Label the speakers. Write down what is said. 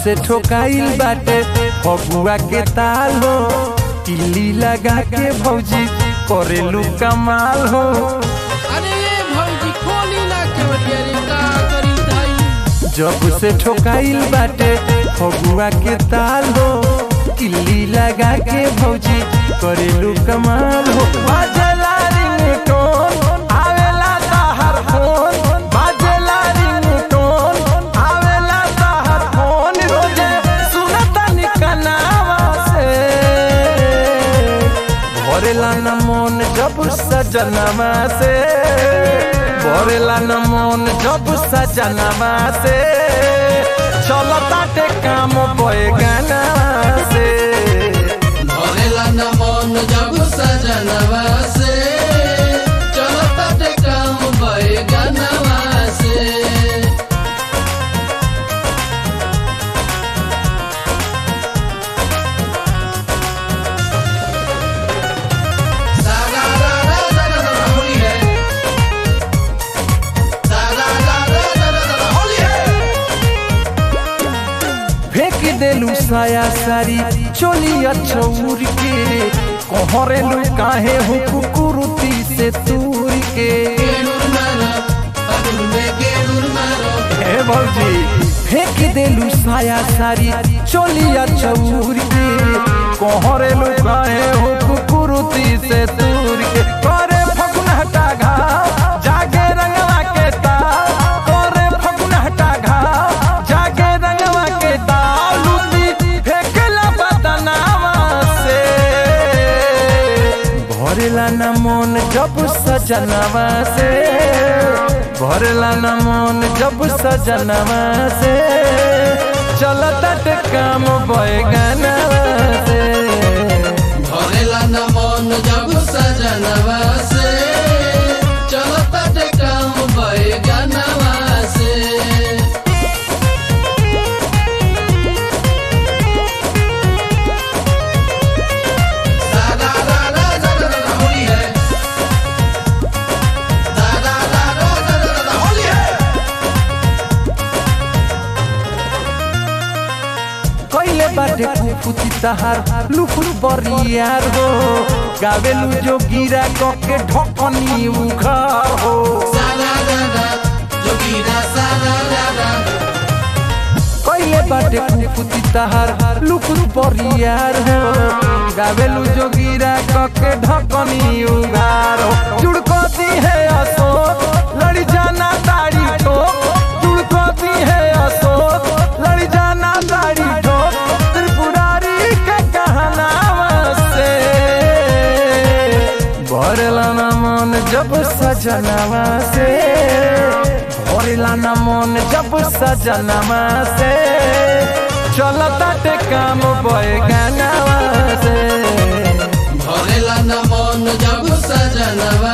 Speaker 1: से ठोकाइल बाटे फगुआ के ताल हो किल्ली लगा के भौजी करेलू कमाल हो
Speaker 2: अरे ये भौजी खोली ना केवटिया रे का करी धाई
Speaker 1: जब से ठोकाइल बाटे फगुआ के ताल हो किल्ली लगा के भौजी करेलू कमाल हो बाजला रिंगटोन आवेला ताहर फोन बाजला रिंगटोन आवेला ताहर फोन रोजे सुनता निकनावा से भरेला न मन जब सजनवा से भरेला न मन जब सजनवा से चलता टे काम बोए गाना से
Speaker 2: भरेला न मन जब सजनवा से चलता ते काम भए गनवा से सागा रा रा रा रा रा होली है सागा रा रा रा रा रा होली है
Speaker 1: फेंक देलू साया सारी चोलिया चौर के कहरेलू काहे हो कुकुरुती से तूर के
Speaker 2: केलुर मारो पगुल में केलुर मारो
Speaker 1: हे भौजी फेंक देलू साया सारी चोलिया चौर के कहरेलू काहे हो कुकुरुती से तूर के करे फगुनहटा घाव जागे रंगवा के ताव करे फगुनहटा घाव जागे रंगवा के ताव लूटी फेंकला बदनावा से भरेला न मन जब सजनवा से भरेला न मन जब सजनवा से चलता टे काम बैगनवा से
Speaker 2: भरेला न मन जब सजनवा से चलता ते काम भए गनवा से सागा रा रा रा रा रा होली है सागा रा रा रा रा रा होली है
Speaker 1: कैले बाटे कुफुती तहार लुफुर बरियार हो गावेलू जो गिरा कके ढकनी उखार हो
Speaker 2: सागा रा रा जोगीरा सागा रा रा
Speaker 1: कैले बाटे कुफुती तहार लुफुर बरियार हो गावेलू जो गिरा कके ढकनी उघार हो जुड़कती है अशोक लड़ी जाना ताड़ी ठोक जुड़कती है अशोक लड़ी जाना ताड़ी ठोक त्रिपुरारी के कहनावा से भरला न मन जब सजनवा से भरला न मन जब सजनवा से चलता टे काम बैगनवा से
Speaker 2: भरेला न मन जब सजनवा